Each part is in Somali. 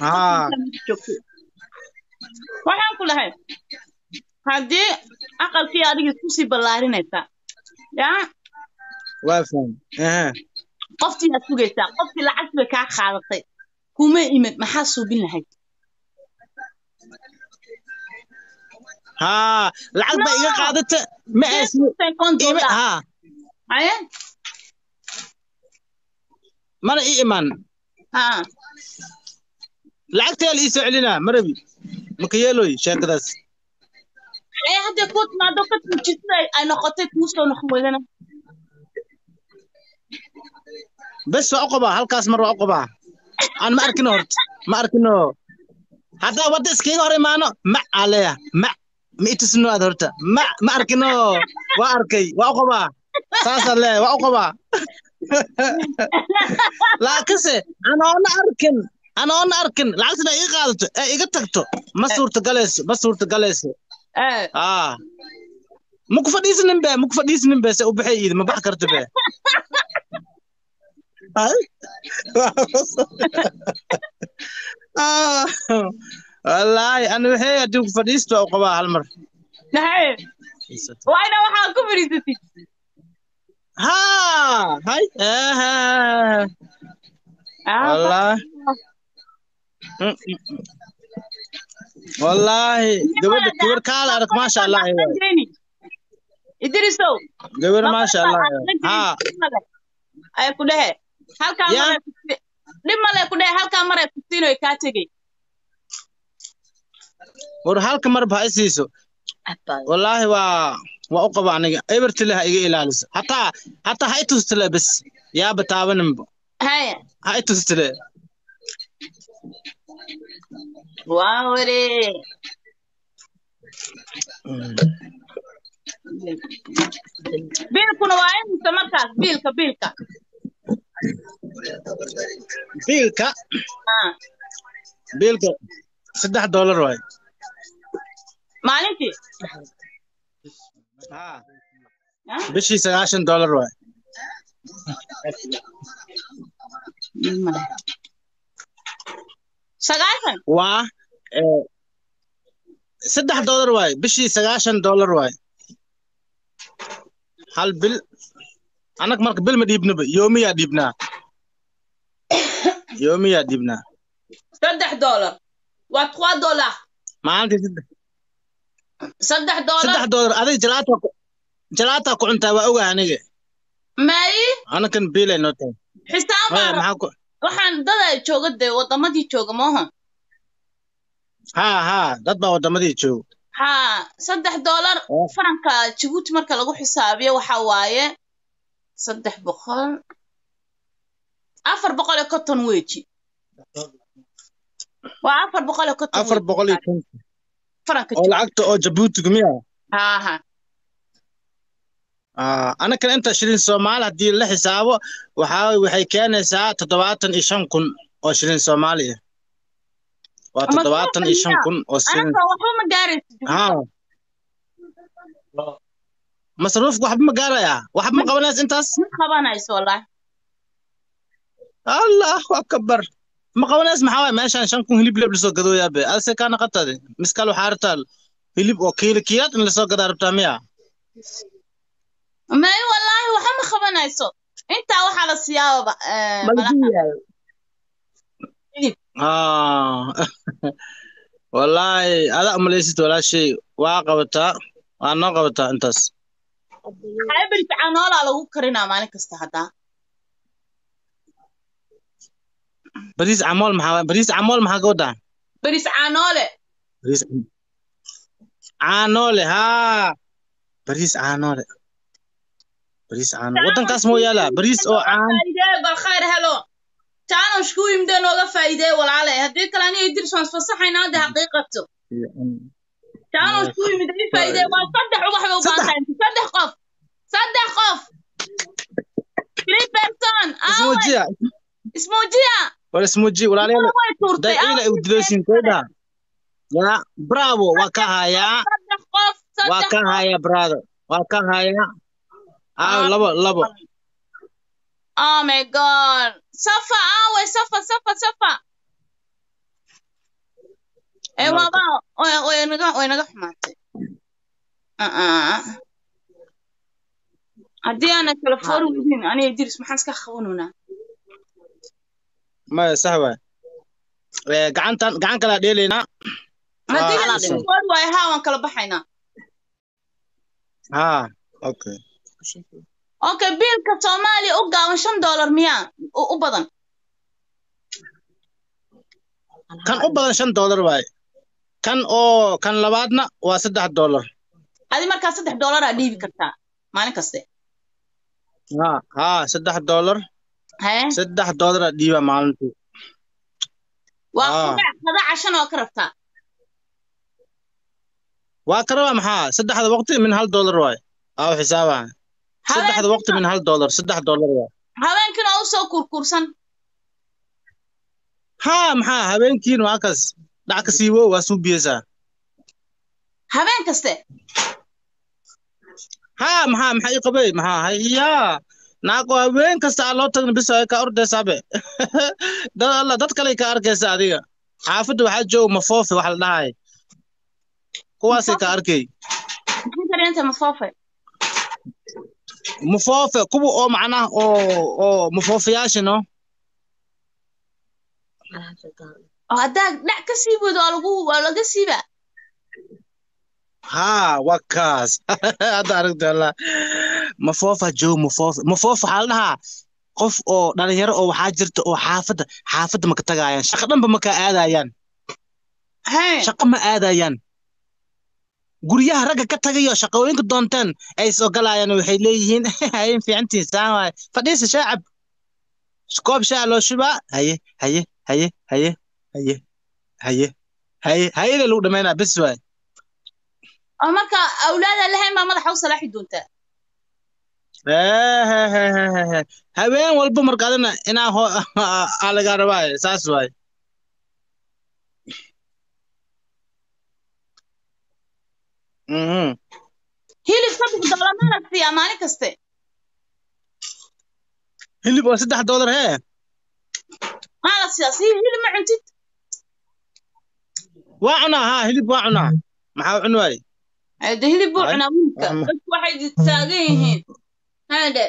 Haa. joogto waxaan ku lahay haddii aqalkii adiga kusii ballaarinaysaa yaa waa faham ehe qoftii aad sugaysaa qoftii lacagti bay kaa qaadatay kuma imid maxaa suubin lahayd haa lacag ba iga No. qaadata ma aas ima haa haye mana ii iman haa lacagtaa la ii soo celinaa marabi maka yeeloy sheekadaas ee haddii kuu timaado ka tuujisada ay noqotay kuu soo noqon weydana bes waa u qabaa halkaas mar waa u qabaa aan ma arkino horta ma arkino haddaa wadda iskaga hor imaano ma aleya ma ma itusino aad horta ma ma arkino waa arkay waa u qabaa saasaan leeyahay waa u qabaa laakiinse anoona arkin anoona arkin lacagtana iga qaadato ee iga tagto ma suurtagaleyso ma suurtagaleyso ee aa ma ku fadhiisanin be ma ku fadhiisanin be se u baxay iidi ma bax karto be Ay. Ah, wallaahi ana waxay haddii ku fadhiisto waa u qabaa hal mar nahay waa ina waxaa ku fadhiisatid haa hay ehe wallaahi Mm, mm, mm. wallaahi gabadha gabar kaala arag maasha allah ay waay. idrisow gabar maasha allah ay waay. haa ay ku dhehe halkaa Ya. maray ku- dhib male ku dhehe halkaa maray kusiin oy kaa tegey war halka marba ha i siiso wallaahi waa waa u qaba aniga ebertile ha iga ilaaliso hataa hataa ha i tustile bes yaaba taabaninba haya ha i tustile waa ware biilkuna waa imisa markaas biilka biilka biilka Ah, biilka saddex doolar waay maalintii haa Ah, bishii sagaashan doolar waay sagaashan waa eh, saddex doolar waay bishii sagaashan doolar waay hal bil anag marka bil ma dhiibnaba yoomiyaa dhiibnaa yoomiyaa dhiibnaa saddex doolar waa trois dollar maalintii saddex saddex doolar saddex doolar adig jalaataa ku jalaataa ku cuntaa waa ogaa aniga maayi anakan biilay noo tahay xisaab Maya, baa maxaa ku waxaan dada jooga dee wadamadii jooga maaha haa haa dad baa wadamadii jooga haa saddex doolar Oh. faranka jabuuti marka lagu xisaabiyo waxa waaye saddex boqol afar boqol iyo konton weji waa afar boqol iyo konton afar weji boqol iyo konton faranka oo lacagta oo jabuutiga miya haa haa Ah, anakan inta shilin soomaali haddii la xisaabo waxaa waxay keenaysaa toddobaatan iyo shan kun oo shilin soomaaliya waa Ama toddobaatan iyo shan miyaa? kun oo shilin anaka waxba ma gaaraysid haa masruufka waxba ma gaarayaa waxba ma qabanaysa intaas ma qabanayso wallahi allahu akbar ma qabanaysa maxaa waay meeshaan shan kun hilib leeb lasoo gadooyaa be ase kaa naqatade miskal waxaa rabtaa hilib oo kiilo kiilaad in lasoo gadaa rabtaa miya may wallahi waxa ma qabanayso intaa waxaa la siyaababa eh, malaha hilib Ah, wallaahi adaa umalaysid walaashay waa qabataa waa noo qabataa intaas hybrid canoolaa lagu karinaa maalin kasta haddaa bariis camool maxaa waay bariis camool maxaa ka wadaa beris canoole bariis cam- caanoole haa bariis caanoole bariis caanoole waddankaas moo yaalaa bariis oo caan faa'iidee bal khayr helo challenge ku yimidee nooga faa'iidee walaale haddii kale aniga idris waan isfasaxaynaa hadda xaqiiqato challenge ku yimid ii faa'iidee waa saddex ubax bay u baahan tahay saddex qof saddex qof three person aawe ismuujiya ismuujiya war ismuuji walaalayaal way tuurtay daciila ay udiloosin koydha yaa bravo waa ka hayaa saddex qof waa saddex ka hayaa brother waa ka hayaa aaw labo labo oh my god safa aawe safa safa safa ee waaba way- way naga way naga xumaatay Ah, ah. haddii aana kala foori weydiin aniga diris maxaan iska qabanunaa maya sax waay Eh, gacantan gacan kalaa dheelaynaa haddii Ah, la listen. kala foori waayo haa waan kala baxaynaa ha okay okay biilka soomaaliya u gaaban shan doolar miyaa u u badan kan u badan shan dollar waaye kan oo kan labaadna waa saddex dollar adi markaa saddex doolaraa dhiibi kartaa maalin kaste ha ha saddex dollar hee saddex dollar aa dhiiba maalintii waa Ah. qadac qadaca shan oo ka rabtaa waa ka rabaa maxaa saddexda waqti min hal dollar waaye aa xisaabaha saddexda waqti min hal dollar saddex dollar waaye habeenkiina oo usoo kurkursan ha maxaa habeenkiin waa kas dhac ka siiwo waa suubiyeysaa habeen kaste ha maxaa maxaa ii qabay maxaa hayaa naaqo habeen kasta aa loo tagna bis ay ka ordaysabe dad alla dad kale ka arkaysa adiga xaafadda waxaa jooga mafoofe wax la dhahay kuwaasay ka arkay maxay karinta mafoofe mafoofe kuwa oo macnaha oo oo mafoofayaasha no oo haddaa dhac ka sii wado waa lagu waa laga siiba ha waa kaas hadda aragta alla mafoofa jooga mafoofe mafoofe waxaa la dhahaa qof oo dhalinyaro oo waxaa jirta oo xaafadda xaafadda maka tagaayaan shaqo dhanba maka aadayaan hee shaqo ma aadayaan guryaha ragga ka tagayo shaqooyinka doonteen ay soo galayaan waxay leeyihiin hayen fiicantiin saan waaye fadhiisa shaacab koob shaa loo shubaa haye haye haye haye haye haye haye hayada lagu dhamaynaa bes waay oo marka awlaada lahayn baa madaxa u salaaxi doontaa Ehehehehe. habeen walba marka adina inaa ho aa lagaa rabaaye saas waay mhm hilib saddex doolar maa la siiyaa maalin kaste hilib oo saddex dollar hee maa la siiyaa si hilib ma cuntid waa cunaa haa hilib waa cunaa maxaa u cun waaye Ee, de hilib buu Ay, cunaa wiilka waxma- dadku waxay taagan yihiin hade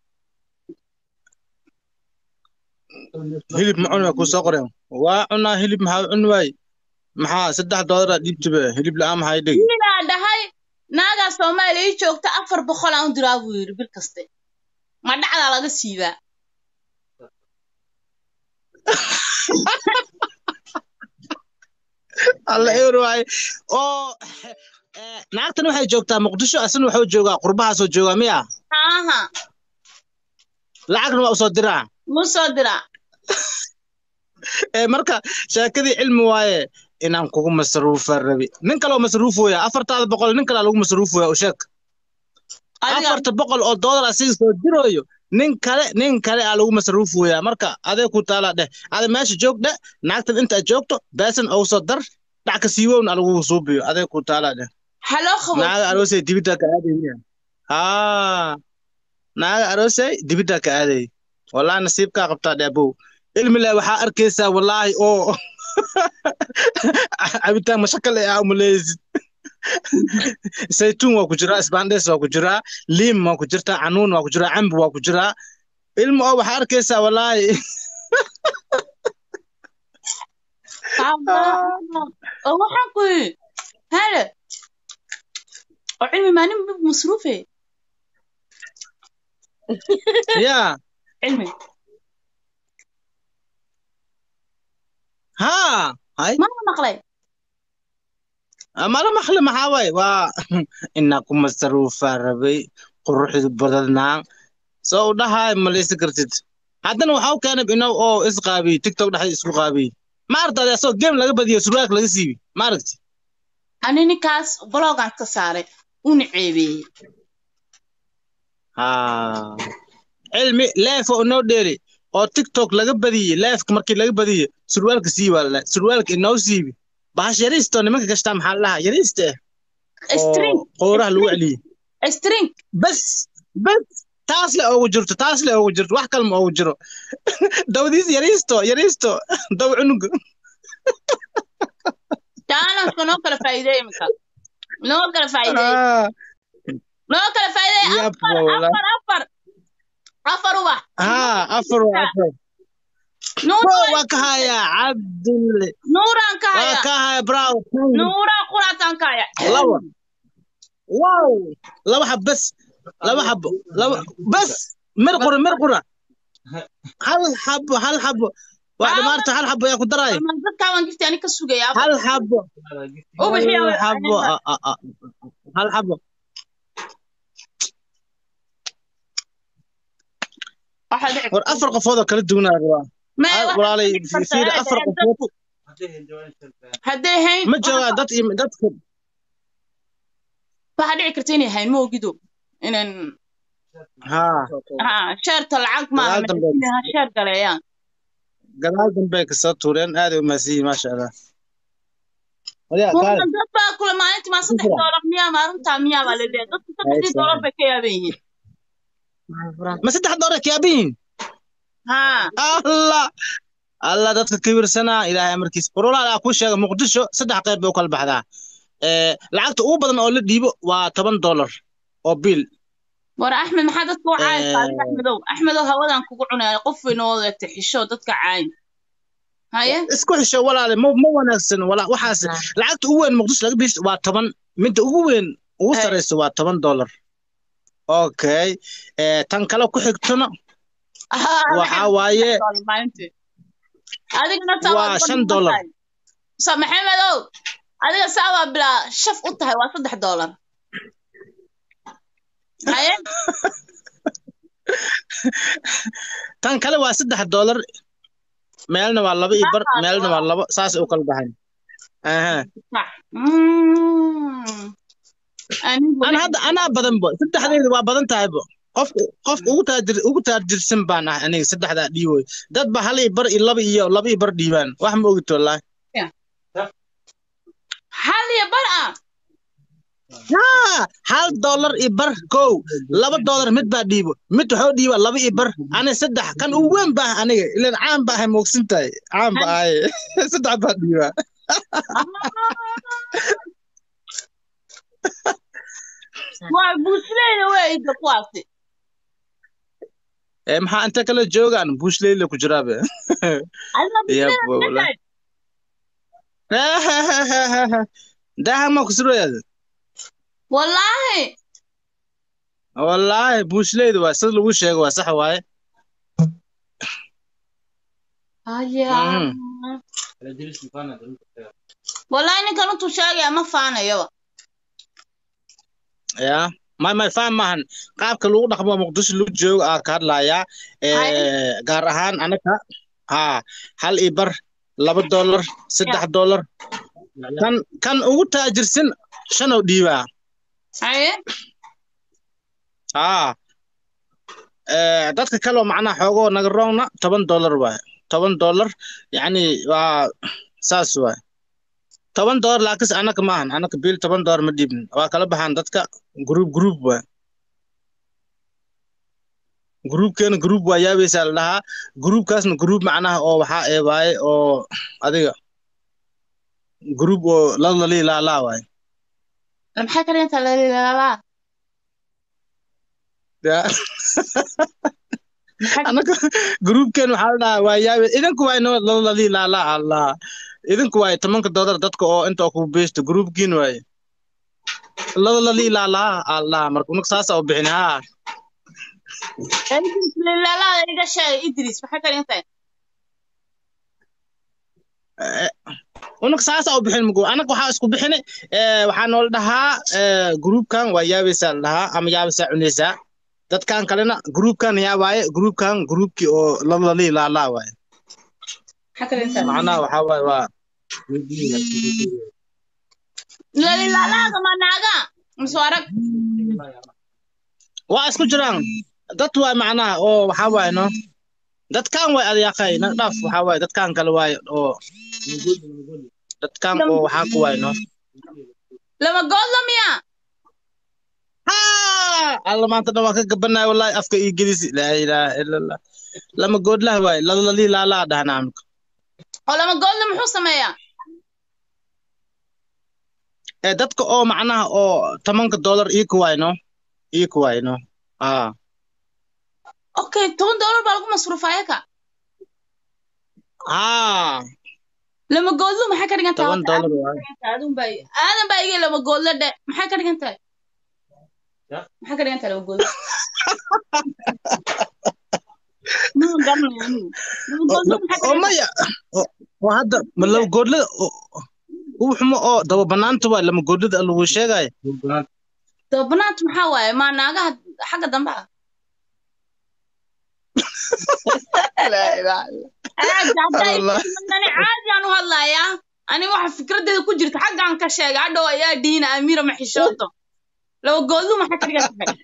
hilib ma cunaa kuu soo qoreen waa cunaa hilib maxaa u cun waaye maxaa saddex dollaraa dhiibtibe hilib la'aan maxaa dhigi wiilaa dhahay naagaa soomaaliya ii joogta afar boqol aan u diraa buu yidhi bil kaste ma dhacdaa laga siibaa alla ewer waaye oo eh, naagtan waxay joogtaa muqdisho asina waxuu joogaa qurbahaasoo joogaa miya haaha lacagna waa usoo diraa muu soo diraa Eh, marka sheekadii cilmi waaye inaan kugu masruufa rabi nin kaloo masruufooya afartaada boqol nin kalaa lagu masruufooya u sheeg adiga afarta boqol oo dollar asiga soo dirooyo nin kale nin kale aa lagu masruufooyaa marka adee ku taalaa dheh ada meesha joog dheh naagtan inta aad joogto beesan ou soo dar dhac ka siiwown aa lagu suubiyo adee ku taalaa dheh haloo qabo naaga aroosay dibidda ka aadaya haa naaga aroosay dibidda ka aaday wallahi nasiibkaa qabtaa dheebow ilmi leh waxaa arkaysaa wallaahi oo cabitaan mashakal eh aa umaleysid saytuun waa ku jiraa isbaandhees waa ku jiraa liim waa ku jirtaa canuun waa ku jiraa cambi waa ku jiraa ilmi oo waxaa arkaysaa wallaahi oo waxaan ku yidhi hade oo cilmi maalin bib masruufe yaa cilmi haa hay mana maqlay mala maqli maxaa waaye waa inaa ku masaruufaa rabay quruxdu badadnaa soo u dhahaay malaysi kartid haddana waxaa u keenay inaw oo isqaabiy tiktok dhexda isku qaabiy ma aragtay asoo game laga badiyo surwaak laga siibi ma aragti ani ninkaas blogan ka saaray una ceebeeyey haa cilmi leef oo inoo dheeli oo tiktok laga badiyey leefka markii laga badiyey surwaalka sii waa la surwaalka inoo siibi bahash yariisto nimanka gashtaa maxaa la dhahaa yariista eh string oo qooraha lagu celiyey string bas bas taas le oogu jirto taas le oogu jirto wax kale ma oogu jiro dawdiis yariisto yariisto daw cunuga taan marka noo kala faa'iideey iminka noo kala faa'iideey Ah, noo kala faa'iideey yab afar wala. afar afar afar ubax Ah, afar waa afar. nuur Bro, waa ka haya Cabdulle. nuuraan ka Waa haya ka haya bro. nuuraan quraataan ka haya Laba. Wow. Laba xab bas. Laba xabo. Laba bas. Mir qura, mir qura. Hal xabo, hal xabo. Waa dhamaarta hal xabo yaa ku daray. Ama dadkaa waan gifti ani ka sugaya afar Hal xabo. ubaxii Hal xabo. ah, ah, ah. Hal xabo. waxaa dhici War afar qofood oo kala duwan ayaa rabaa. Mee, Hal waxaa walaalay dhici karta fiir ee, afar ee, qofood dadku hadday hayn ma joogaan dad iyo dadka waxaa dhici karta inay hayn ma ogido inan haa ha sheerta lacag maaha Gadaal dambe. inay ha sheer galeeyaan gadaal dambe ay kasoo tuureen aad ay u mahadsan yihiin maasha allah waliya kaale Kuwan dad baa kule maalintii maa saddex Shukran. doolar miyaa maalintaa miyaa baa laleeyahay dadku saddexdii Aysan. doolar bay ka yaaban yihiin ma saddex doore kiyaabihiin ha allah allah dadka kibirsanaa ilaahay amarkiisa warwalaal aa kuu sheega muqdisho saddex qayb bay u kala baxdaa ee lacagta ugu badan oo la dhiibo waa toban dollar oo biil war axmed maxaa dadka u caayaysaa adiga Eh. axmedow axmedow hawadan kugu cunaya qof way noo eegtay xisho dadka caayin haye isku xisho walaale ma ma wanaagsan wala waxaas lacagta ugu weyn muqdisho laga biis waa toban midda ugu weyn ugu Ay. sareyso waa toban dollar okay ee tan kale ku xigtona waxaa waaye maalintii adigana saa Waa waad shan uga dollar. tahay. sa maxamedow adiga saa waa bilaa shaf u tahay waa saddex doolar haye tan kale waa saddex dollar meelna waa laba iyo bar Ah, meelna waa laba saasay u kala baxayn aha Mm. Anigu ana hadda anaa badan bo saddexdeeda waa badan tahay bo qofka qofka ugu taajir ugu taajirsan baan ah aniga saddexdaa dhiiboy dad ba hal iyo bar iyo laba iyo laba iyo bar dhiibaan wax ma ogid wallaahi hal iyo bar ah haa hal dollar iyo bar kow laba dollar mid baa dhiibo mid waxoo dhiiba laba iyo bar ani saddex kan ugu weyn baa aniga ilan caan ba ahay moogsan tahay caan ba ahay saddex baa dhiiba waa buusleyda weeyda kuwaasi ee maxaa inta kale joogaan buushleyla ku jiraabe adina Yab, buusleyda wallahi. kuleedahay daahan ma kusuroyaada wallaahi wallaahi buushleyda waa sida lagu sheego waa sax waaye haya Mhm. wallaahi ninkan intuu sheegaya ma faanayaba ya may may faham maahan qaabka lagu dhaqmo muqdisho lagu joogo aa ka hadlayaa ee gaar ahaan anaga haa hal iyo bar laba dollar saddex dollar kan kan ugu taajirsan shanow dhiibaa haye haa ee dadka kale oo macnaha xoogoo naga roogna toban dollar waaye toban dollar yacni waa saas waaye toban dollar laakiinse anaka maahan anaka biil toban dollar ma dhiibin waa kala baxaan dadka group group waaye groupkeena group waa yaabaysaa la dhahaa groupkaasna group macnaha oo waxaa ee waaye oo adiga group oo lalali laalaa waaye maxay ka dhigantaa lalilaalaa Ya. anaka groupkeen waxaa la dhahaa waa yaabe idinku waa inoo lalali laalaa allah idinku waaye tobanka dollar dadka oo inta ku beesta groupkiin waaye lalali laalaa allah marka unug saasa u bixin haa lalilaalada iga sheegay idris maxay ka dhigantahay unug saasa u bixin mugo anaga waxaa isku bixini ee waxaa noola dhahaa ee groupkan waa yaabaysaa la dhahaa ama yaabaysaa cunaysaa dadkan kalena groupkan yaa waaye groupkan groupkii oo lalali laalaa waaye maxay ka dhigantahay macnaha waxaa waaye waa lalilaalada ma naaga mise waa rag waa isku jiraan dad waay macnaha oo waxaa waaye no dadkan waay adeeqay nag dhaaf waxaa waaye dadkan kale waaye oo dadkan oo waxaa ku waaye no lama goodla miya haa alla maanta dhan waan ka gabanaya wallahi afka ii gedisi laa ilaaha ila allah lama goodlah waaye lalali laalaa dhahnaa amka oo lama goodla muxuu sameeyaa ee dadka oo macnaha oo tobanka dollar ii ku wayno ii ku wayno aa okay toban dollar baa lagu masruufaya ka haa lama goodlu maxay ka dhigan tahay toban Horta, dollar aadan waaye ka dhigan tahay, aadan baa aadan baa iga lama goodle dhe maxay ka dhigan tahay maxay ka dhigan tahay lama goodle ma garanayo anigu lama oo goodle maxay ka oo dhigan tahay maya oo oo hadda ma laba goodlada ugu xumo oo daba banaanta waa lama goodlada lagu sheegayo dabanaant maxaa waaye ma naagaha xagga dambe ah caadi haddaa Allah. ani caadi aan u hadlayaa ani waxa fikradeeda ku jirta xaggaan ka sheega hadhow ayaa diina amiira maxishooto laba goodlu maxay ka dhigan tahay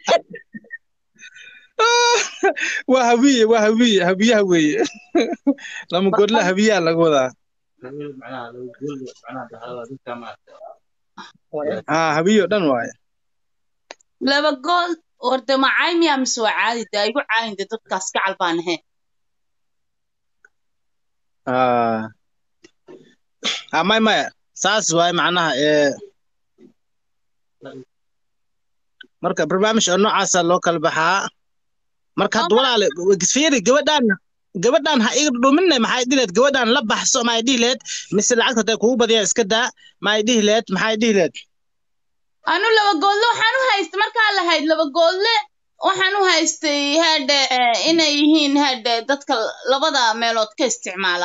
waa habiye waa habiye habiyaha weeye lama goodla habiyaha laga wadaa haa habiyo dhan waaye laba gool horta ma caymiya mise waa caadi daa igu caayin de dadkaas gacal baan ahayn aa aa may maya saas waaye macnaha ee marka barnaamij oo noocaasa loo kala baxaa marka hadda walaale fiiri gabadhaan gabadhaan ha iga dhuminne maxay dhihi lehed gabadhaan la baxso maxay dhihi lehed mise lacagta hadday kugu badiyaan iska daa maxay dhihi lehed maxay dhihi lehed anu laba goodle waxaan u haystay markaa lahayd laba goodle waxaan u haystay hadhe inay yihiin hadhe dadka labada meelood ka isticmaala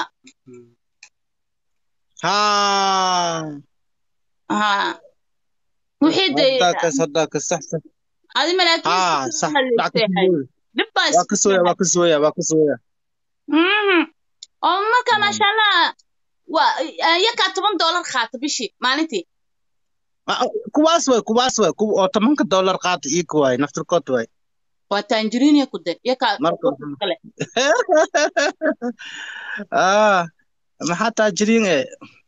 haa ha wixii de haddakas haddakas sax sax adi malaakiin haa sax lacagta kugu dhib baa waa ka sooya waa ka sooya waa ka sooya Mhm. oo marka maasha allah waa yakaa toban dollar qaata bishii maalintii Ah, kuwaas waay kuwaas waay kuwa oo tobanka dollar qaata ii ku waay naftirkood waay waa tanjiriin ya ku de yakaa Marka- dadka kale ah maxaa taajiriin e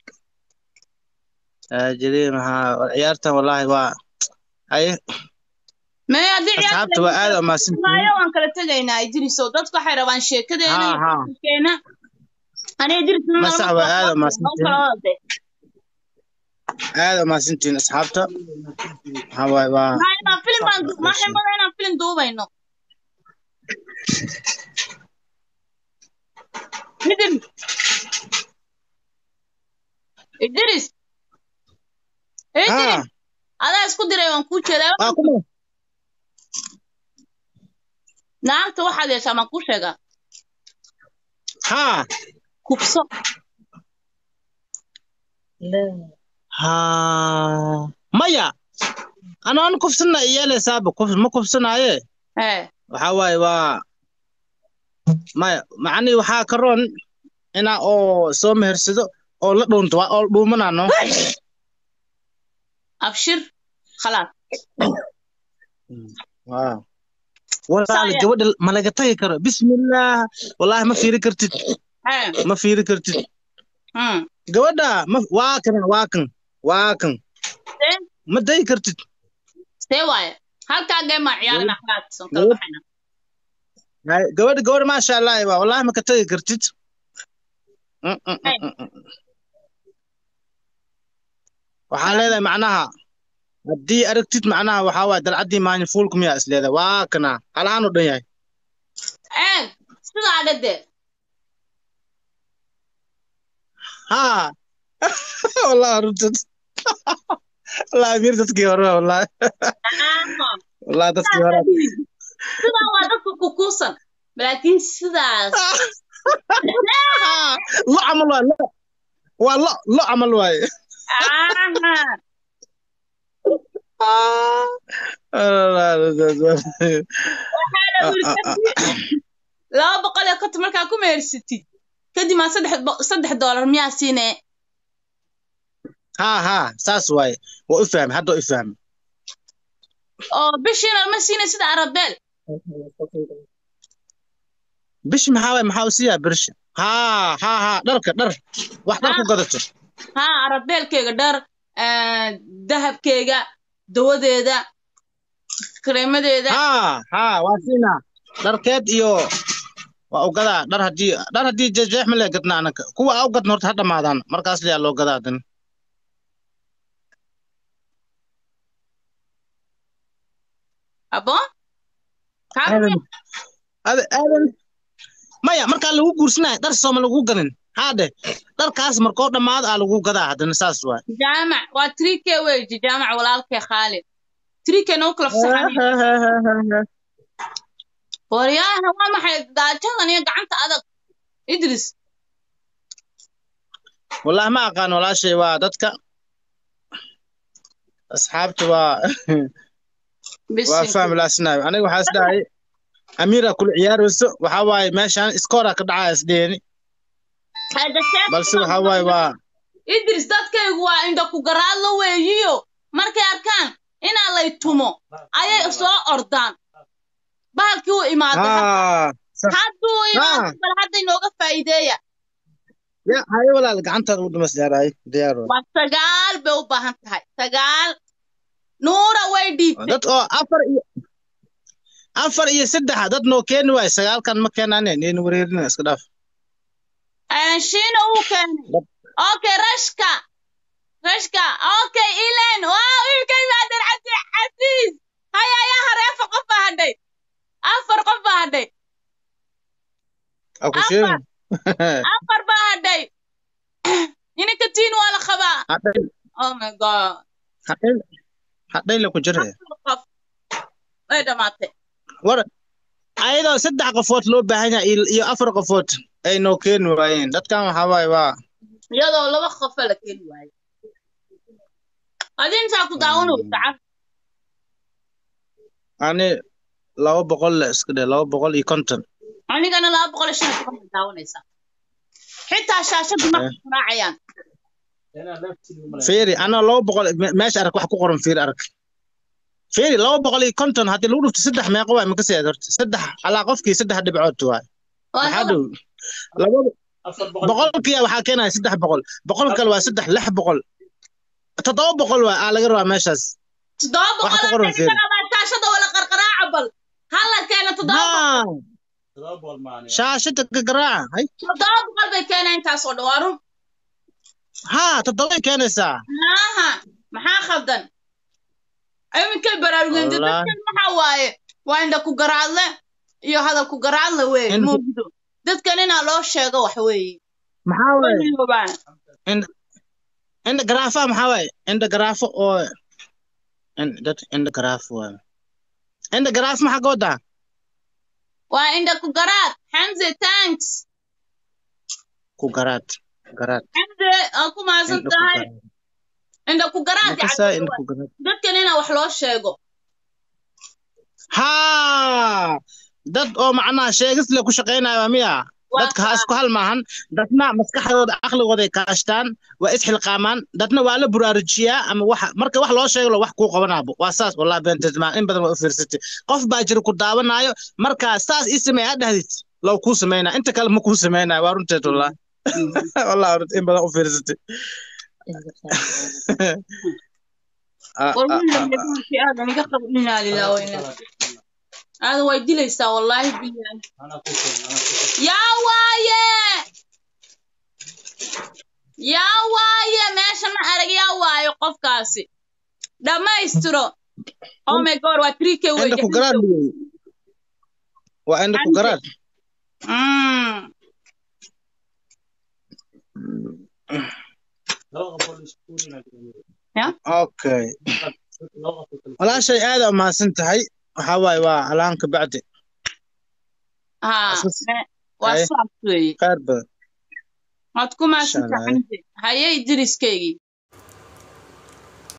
taajiriin maxaa ciyaartan wallaahi waa ay mee haddii asxaabta waa aad umaasantihiin waayo waan kala tegaynaa idriso dadku waxay rabaan sheekadeena haa iyo haa fikirkeena aniga idris Ma sax waa aad umahadsantihiin. aad umaasantihiin asxaabta maxaa waay waa filim baan maxay mada inaan filim duubayno idris idris idris haa adaa isku diray waan kuu jeedaa waa kuma naagta waxaad yeeshaa maan kuu sheegaa haa kubso haa maya anoon kufsana iyelesaaba kuf ma kufsanaaye ee waxaa waaye waa maya macnii waxaa ka roon inaa oo soo mehersado oo la dhuunto waa oo dhuumanano abshir khalaas Wow. walaal Saya. gabadha ma laga tagi karo bismillaah wallaahi ma fiiri kartid ee ma fiiri kartid hmm gabadha ma waa kan waa kan waa kan see ma dayi kartid see waaye halkaa geemaa ciyaarina khalaas oo kala Gabadh- baxayna Hay, gabadha gabadha maasha allah waa wallaahi ma ka tagi kartid Mm, mm, mm, Hey. mm, mm. waxaa leedahay macnaha haddii aragtid macnaha waxaa waaye dalcaddii maalin fuulku miyaa is leedahay waa kana halahaan u dhan yahay eeg sidaa dhade haa wallahi runtad wallahi amiir dadkii hore wallahi wallahi dadkii hore sidaa waa dadka kukuusan laakiin sidaas lo camal waay lo waa lo lo camal waaye aha laba boqol iyo konton markaa ku meersatid kadib aa saddex bo- saddex doolar miyaa siinee haa haa saas waaye waa u fahmay hadda waa u fahmay oo bishiina ma siinay sida arabeel bishi maxaa waaye maxaa u siiyaa birsha haa haa haa dharka dhar wax dhar ku gadato haa arabeelkeyga dhar dahabkeyga dawadeeda kareemadeeda haa haa waa siinaa dharkeed iyo waa u gadaa dhar haddii dhar haddii jeexjeex ma lee gadna anaka kuwa aa u gadna horta ha dhamaadaan markaas leyaa loo gadaa dan abo aadan aadan aadan maya markaa lagu guursanayo dhar sooma lagu ganin haadhe dharkaas markoo dhammaado aa lagu gadaa haddana saas waay jaamac waa trike weji jaamac walaalkee khaalid trike noo kala fasaxan waryaaha waa maxay daajadan iyo gacanta adag idris wallahi ma aqaan walaashay waa dadka asxaabta waa waa fahmi laasinayo aniga waxaa is dhahay amiira kula ciyaarayso waxaa waaye meeshaan iskoora ka dhacaya isdheeni balse waxaa waaye waa idris dadkaygu waa indha ku garaadlo weeyiyo markay arkaan inaa lay tumo ayay soo ordaan bahalkii u imaaday hadduu imaado bal hadda inooga faa'iideeya ya haye walaal gacantaada u dhimas yaaraay diyaar waa sagaal bay u baahan tahay sagaal nuura way dhiibtay dad oo afar iyo afar iyo saddexa dad noo keeni waayo sagaalkan ma keenaane neen wareerina iska dhaaf shiina uu keenay okay rashka rashka okay ilen waa wiilka imaadan cabdi xasiis haya ayaa hare afar qof baa hadhay afar qof baa hadhay afar afar baa hadhay ininka tiin waa la qabaa oh my god hadhay la ku jiraya qof way dhamaatay war ayadoo saddex qofood loo baahan yahay iyo afar qofood ay noo keeni waayeen dadkan waxaa waaye waa iyadoo laba qofa la keeni waayo adi intaa ku daawanaysa ani laba boqol le iska dhe laba boqol iyo konton anigana laba boqol iyo shan iyo toban daawanaysa xitaa shaashadu ma raacayaan fiiri ana laba boqol meesha arag wax ku qoran fiiri arag fiiri laba boqol iyo konton haddii lagu dhufto saddex meeqa waay maka seed horta saddex alaa qofkii saddex dhibcood waay maxaa dhow laba boqolkiya waxaa keenaya saddex boqol boqol kale waa saddex lix boqol toddoba boqol waay aa laga rabaa meeshaas toddoba boqol shaashada wala qarqaraaca bal hala keena toddoba shaashada gagaraaca hay toddoba boqol bay keenaa intaas oo dhawaarun haa toddobay keenaysaa maaha maxaa khaldan iminkay baraarugeen dadkan maxaa waaye waa indha ku garaadle iyo hadal ku garaadle weeye muujido dadkan inaa loo sheego wax weeye maxaa waaye indha garaafa maxaa waaye indha garaafo oo dad indha garaafo waaye indha garaaf maxaa ka wadaa waa indha ku garaad xamse tanks ku garaad garaad xamse aa ku maasan tahay indha ku garaad dadkan inaa wax loo sheego haa dad oo macnaha sheegis le ku shaqaynayo miya dadka ha isku hal maahan dadna maskaxdooda caqligooday kaashtaan waa isxilqaamaan dadna waa la buraarujiyaa ama wax marka wax loo sheego wax kuu qabanaabo waa saas wallahi beenteedmaa in badan waa u fiirsatay qof baa jira ku daawanaayo markaa saas ii sameey aad dhahdid low kuu samaynaa inta kale ma kuu samaynayo waa runteed wallahi wallahi in badan u fiirsatay aada way dilaysaa wallaahi bilahi yaa waaye yaa waaye meesha ma arag yaa waaye qofkaasi dhammaystiro oh my god waa three k inda ku garaad waa inda ku garaad okay walaashay aada umahadsan tahay waxaa waaye waa alaanka bacdi waa saas weeye khayr badan waad ku maadsantahay haye idriskaygii